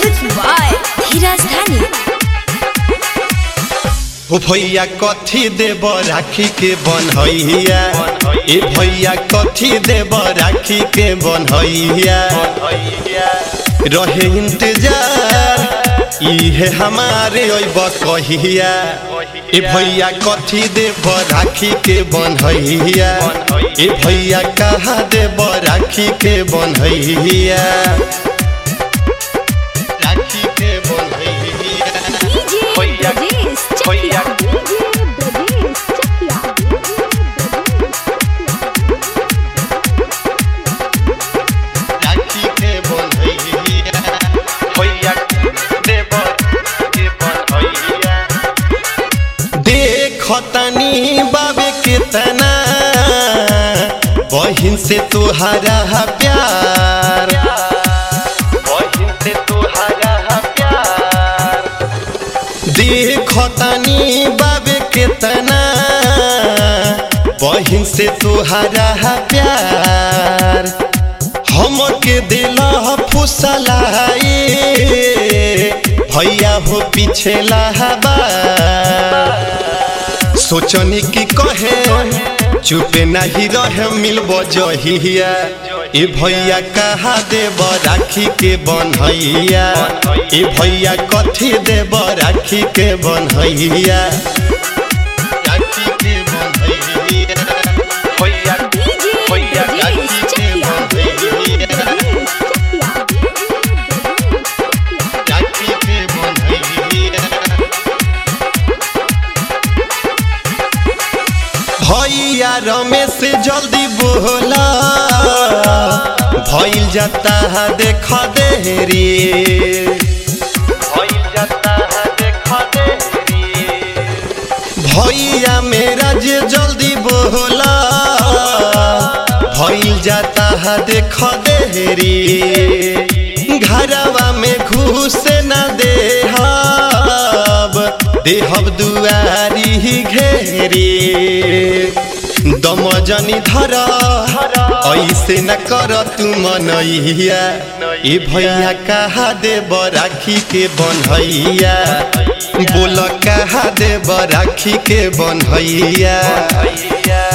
Music by Hiraz Dhani. ओ भैया कथी देब राखी के बनहैया ए भैया कथी देब राखी के बनहैया रहे इंतजार इहे हमारे अब कहिया ए भैया कथी देब राखी के बनहैया ए भैया कहाँ देब राखी के बनहैया राखी के बनहैया DJ Hoya, Brajesh hoya. Chakya. DJ Brajesh Chakya. राखी के बनहैया भैया देब के बनहैया देखतनी बाबे केतना बहिन से तुहरा प्यार बहिन से तुहरा प्यार देखतनी बाबे केतना बहिन से तुहरा प्यार हमके दिल फुसलाई भैया हो पीछे लहबा सोचनी की कहे चुपे नहीं रहे मिलब जहिया ए भैया कहा देब राखी के बनहैया ए भैया कथी देब राखी के बनहैया राखी के बनहैया भैया DJ Hoya, Brajesh राखी के Chakya. बनहैया राखी के बनहैया भैया रमेश जल्दी बोला भइल जाता है देख देरी भइल जाता है देख देरी भैया मेरा जे जल्दी बोला भइल जाता है देख देरी घरवा में घुस न देहब देहब दुआरी घेरी दमजनी धर ऐसे न कर तू मनैया ए भैया कहा देब राखी के बनहैया बोल कहा देब राखी के बनहैया